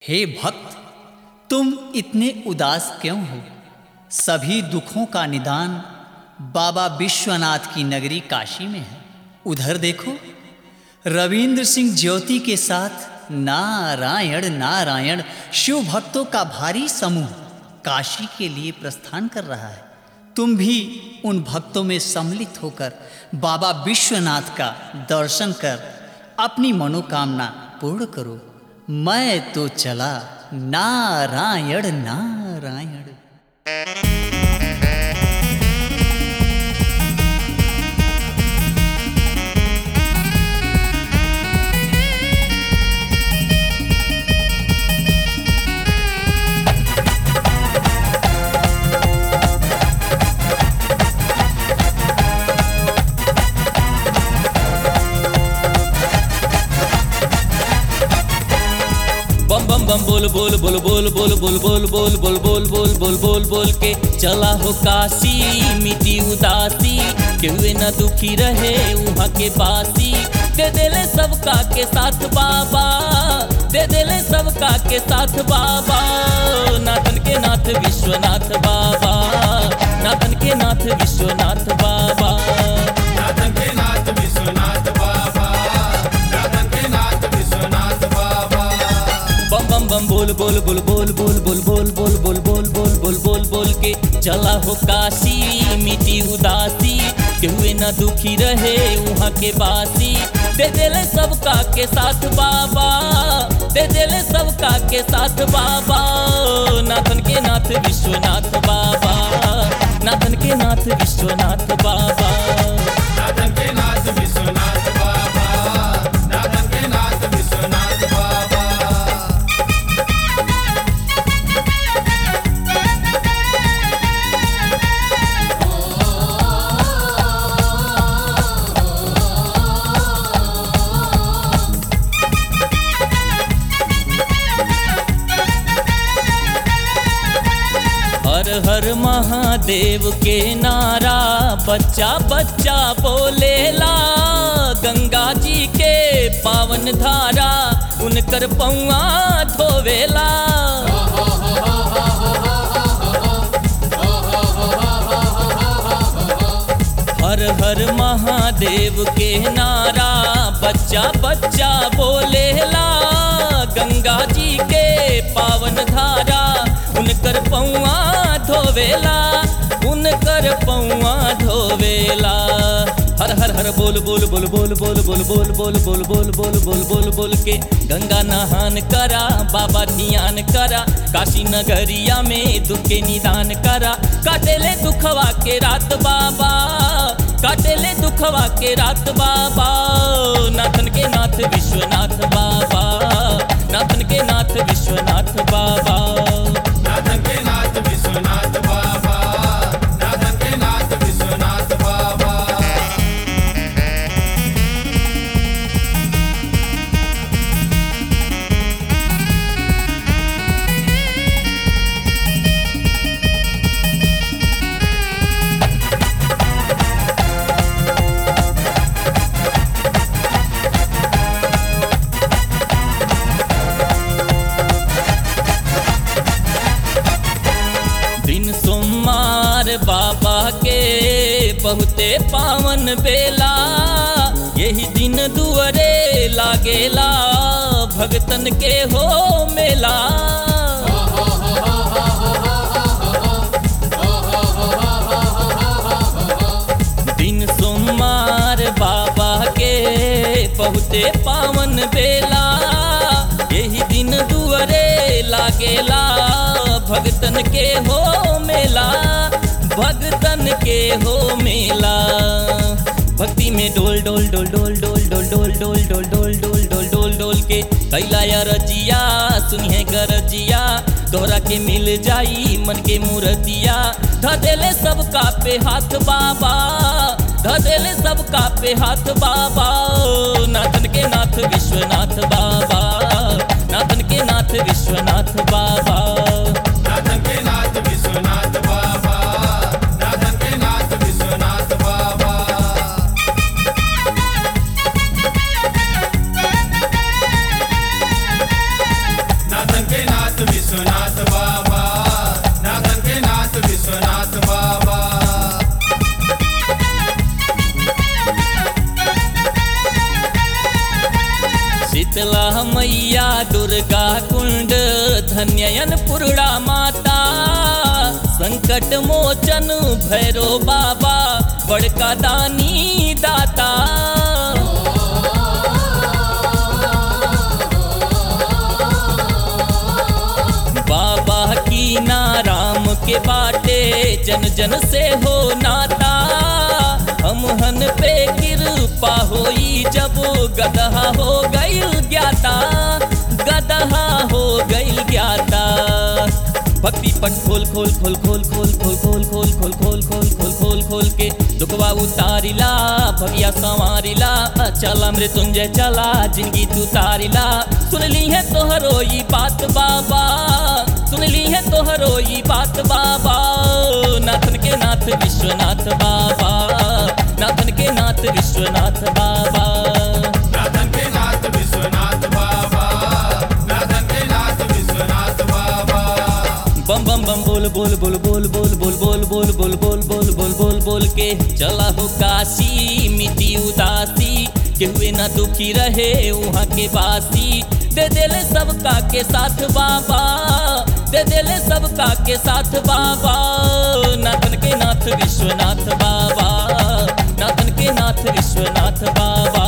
हे भक्त तुम इतने उदास क्यों हो सभी दुखों का निदान बाबा विश्वनाथ की नगरी काशी में है उधर देखो रविंद्र सिंह ज्योति के साथ नारायण नारायण शिव भक्तों का भारी समूह काशी के लिए प्रस्थान कर रहा है तुम भी उन भक्तों में सम्मिलित होकर बाबा विश्वनाथ का दर्शन कर अपनी मनोकामना पूर्ण करो मैं तो चला नारायण नारायण बम बम बम बोल बोल बोल बोल बोल बोल बोल बोल बोल बोल बोल बोल बोल बोल के चला हो काशी मिटी उदासी केहुए न दुखी रहे वहाँ के बासी दे देले सबका के साथ बाबा दे देले सबका के साथ बाबा नाथन के नाथ विश्वनाथ बाबा नाथन के नाथ विश्वनाथ बाबा नाथन के नाथ विश्वनाथ बाबा नाथन के नाथ विश्वनाथ बाबा बम बम बम बोल बोल बोल बोल बोल बोल बोल बोल बोल बोल बोल बोल बोल बोल के चला हो काशी मिटी उदासी केहुए न दुखी रहे वहाँ के बासी दे देले सबका के साथ बाबा दे देले सबका के साथ बाबा नाथन के नाथ विश्वनाथ बाबा नाथन के नाथ विश्वनाथ बाबा नाथन के नाथ विश्वनाथ बाबा नाथन के नाथ विश्वनाथ बाबा हर हर महादेव के नारा बच्चा बच्चा बोलेला गंगा जी के पावन धारा उनकर पौआ धोवेला हर हर महादेव के नारा बच्चा बच्चा बोलेला गंगा जी के पावन धारा उनकर पौआ धोवेला उनकर पौआ धोवेला हर हर हर बोल बोल बोल बोल बोल बोल बोल बोल बोल बोल बोल बोल बोल बोल के गंगा नहान करा बाबा ध्यान करा काशी नगरिया में दुख के निदान करा काटेले दुखवा के रात बाबा काटेले दुखवा के रात बाबा नाथन के नाथ विश्वनाथ बाबा नाथन के नाथ विश्वनाथ बाबा नाथन के नाथ विश्वनाथ बाबा नाथन के नाथ विश्वनाथ बाबा दिन सोमवार बाबा के बहुते पावन बेला यही दिन दुअरे लागेला भगतन के हो मेला दिन सोमवार बाबा के बहुते पावन बेला यही दिन दुअरे लागेला भगतन के हो मेला भगतन के हो मेला भक्ति में डोल डोल डोल डोल डोल डोल डोल डोल डोल डोल डोल डोल डोल डोल के कैला रजिया सुनिए गरजिया तोहरा के मिल जाई मन के मूर्तिया धदेले सबका पे हाथ बाबा धदेले सबका पे हाथ बाबा नाथन के नाथ विश्वनाथ बाबा नाथन के नाथ विश्वनाथ बाबा नाथन के नाथ विश्वनाथ बाबा नाथन के नाथ विश्वनाथ बाबा नाथन के शीतला मैया दुर्गा कुंड धन्ययन पुरड़ा माता संकट मोचन भैरो बाबा बड़का दानी दाता बाबा की नाराम के बाटे जन जन से हो नाता हम हन पे कृपा होई जब गदहा हो गईल ज्ञाता गदहा हो गईल ज्ञाता भक्ति पट खोल खोल खोल खोल खोल खोल खोल खोल खोल खोल खोल खोल खोल खोल के दुखवा उतारिला भगिया संवारिला चला मृत्युंजय चला जिंदगी तू तारिला सुन ली है तोहरो ई बात बाबा सुन ली है तोहरो ई बात बाबा नाथन के नाथ विश्वनाथ बाबा नाथन के नाथ विश्वनाथ बाबा नाथन के नाथ विश्वनाथ बाबा नाथन के नाथ विश्वनाथ बाबा बम बम बम बोल बोल बोल बोल बोल बोल बोल बोल बोल बोल बोल बोल बोल बोल के चला हो काशी मिटी उदासी के हुए ना दुखी रहे वहाँ के बासी दे देले सबका के साथ बाबा दे देले सबका के साथ बाबा नाथन के नाथ विश्वनाथ बाबा नाथन के नाथ विश्वनाथ बाबा